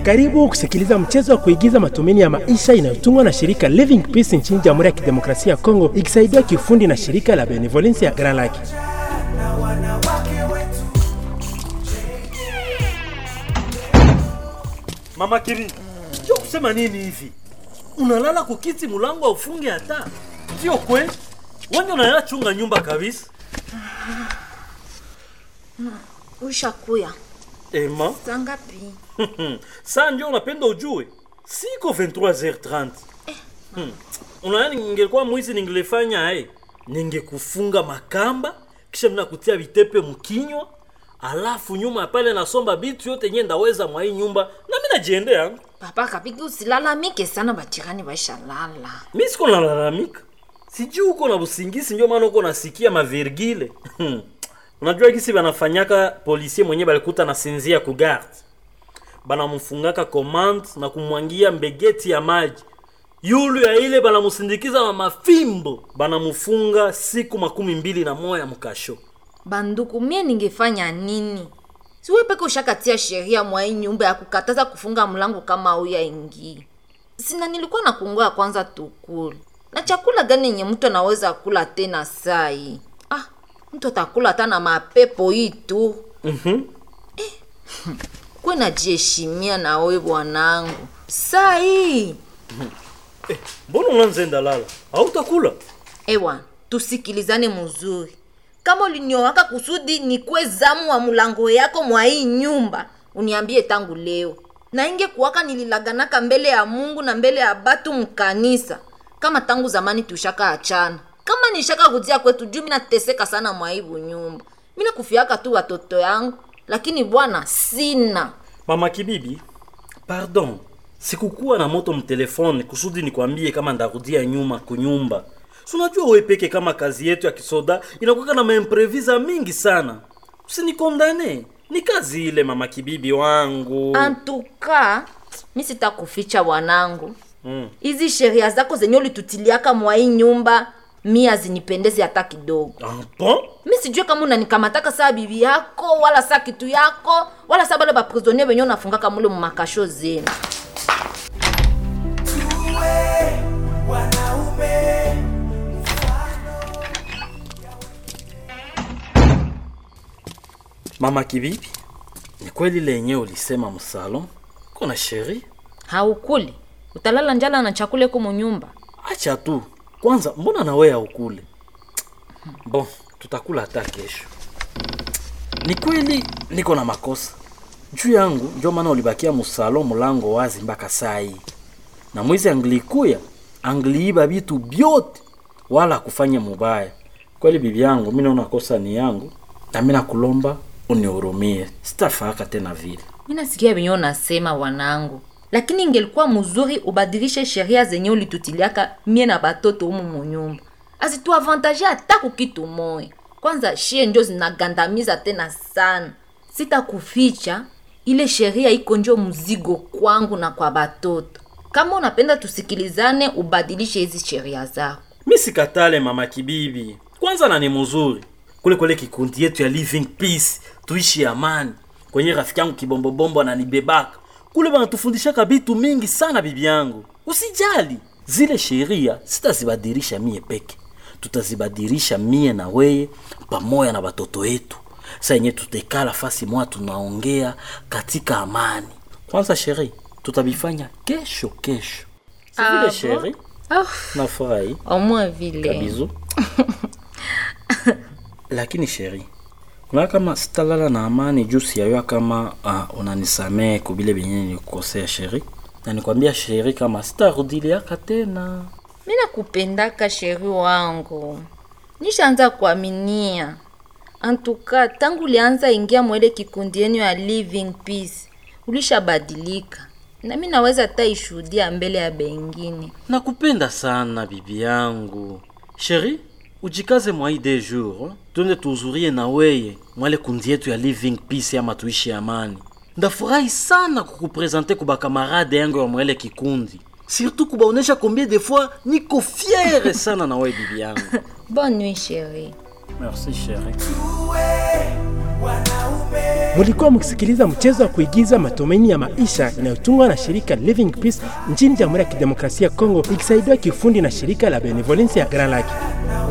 Karibu kusikiliza mchezo wa kuigiza matumaini ya maisha inayotungwa na shirika Living Peace nchini Jamhuri ya Kidemokrasia ya Kongo ikisaidiwa kiufundi na shirika la Benevolence ya Grand Lake. Mama Kiri, sio kusema nini hivi? Unalala kukiti mulango aufunge hata? Sio kweli? Wewe unalala chunga nyumba kabisa. Ushakuya Ema, saa ngapi? saa ndio unapenda ujue? Siko 23h30. Hmm. Unaona ningekuwa mwizi ningelefanya eh. Ningekufunga makamba kisha mna kutia vitepe mkinywa alafu nyuma ya pale nasomba bitu yote nye ndaweza mwa hii nyumba na mimi najiendea. Papa kapiki usilalamike sana, bachirani baishalala. mi siko nalalamika sijui uko na busingisi ndio maana uko nasikia mavirgile unajua gisi banafanyaka polisie mwenye balikuta na sinzia ku garde banamfungaka commande na kumwangia mbegeti ya maji yulu ya ile banamusindikiza na mafimbo banamufunga siku makumi mbili na moya mkasho Banduku, mie ningefanya nini? Siwe peke ushakatia sheria mwa hii nyumba ya kukataza kufunga mlango kama uya ingi. Sina nilikuwa na kungoya kwanza tukule. Na chakula gani yenye mtu anaweza kula tena sai? Ah, mtu atakula hata na mapepo hii tu. Mhm. Kwe najiheshimia na we bwanangu. Sai. mbona unanzenda lala hautakula Ewa, tusikilizane mzuri. Kama uliniowaka kusudi nikwe zamu wa mulango yako mwa hii nyumba, uniambie tangu leo. Na inge kuwaka nililaganaka mbele ya Mungu na mbele ya batu mkanisa. Kama tangu zamani tushaka achana. Kama nishaka kujia kwetu juu mina teseka sana mwa hii nyumba. Mina kufiaka tu watoto yangu, lakini bwana sina. mama kibibi pardon sikukuwa na moto mtelefone kusudi nikwambie kama ndarudia nyuma kunyumba Si unajua wewe peke kama kazi yetu ya kisoda inakuwa na maimprevisa mingi sana usinikondane ni kazi ile mama kibibi wangu Antuka, mi sitakuficha bwanangu. mm. hizi sheria zako zenye ulitutiliaka mwa hii nyumba mi hazinipendezi hata kidogo Ah, bon? mi sijue kama unanikamataka saa bibi yako wala saa kitu yako wala saa bale baprisonnier benye unafungaka mule mumakasho zenu mama kibibi ni kweli lenye ulisema msalon kuna sheri haukuli utalala njala na chakula iko munyumba acha tu kwanza mbona nawe haukule bon tutakula hata kesho ni kweli niko na makosa juu yangu ndio maana ulibakia musalo mulango wazi mpaka saa hii na mwizi anglikuya angliiba vitu vyote wala kufanya mubaya kweli bibi yangu mi naona kosa ni yangu na mi nakulomba unihurumie sitafaka tena vile mi nasikia benye unasema wanangu lakini ingelikuwa mzuri ubadilishe sheria zenye ulitutiliaka mie na batoto humu munyumba azituavantaje hata kukitu moya kwanza shie njo zinagandamiza tena sana sitakuficha ile sheria iko njo mzigo kwangu na kwa batoto kama unapenda tusikilizane ubadilishe hizi sheria zako mi sikatale mama kibibi kwanza na ni mzuri kule kule kikundi yetu ya living peace tuishi amani kwenye rafiki yangu kibombobombo ananibebaka kule banatufundishaka bitu mingi sana bibi yangu usijali zile sheria sitazibadilisha mie peke tutazibadilisha mie na weye pamoja na batoto yetu sa yenye tutekala fasi moja tunaongea katika amani kwanza sheri tutabifanya kesho kesho si Ah, vile bon? sheri oh, nafurahi omwe vile kabizu lakini sheri unaona kama sitalala na amani juu siyayua kama uh, unanisamehe kubile benye nilikukosea sheri na nikwambia sheri kama sitarudiliaka tena mi nakupendaka sheri wangu nishaanza kuaminia antuka tangu ulianza ingia mwele kikundi yenu ya living peace ulishabadilika na mi naweza hata ishuhudia mbele ya bengine nakupenda sana bibi yangu sheri ujikaze mwa hii de jour twende tuhuzurie na weye mwale kundi yetu ya living peace ama tuishi amani ndafurahi sana kukuprezante kubakamarade yangu ya mwele kikundi surtout kubaonesha combien de fois niko fiere sana na wewe bibi yangu bonne nuit sheri merci sheri Tuwe Mulikuwa mkisikiliza mchezo wa kuigiza matumaini ya maisha inayotungwa na shirika Living Peace nchini Jamhuri ya Kidemokrasia ya Kongo ikisaidiwa kiufundi na shirika la Benevolence ya Grand Lake.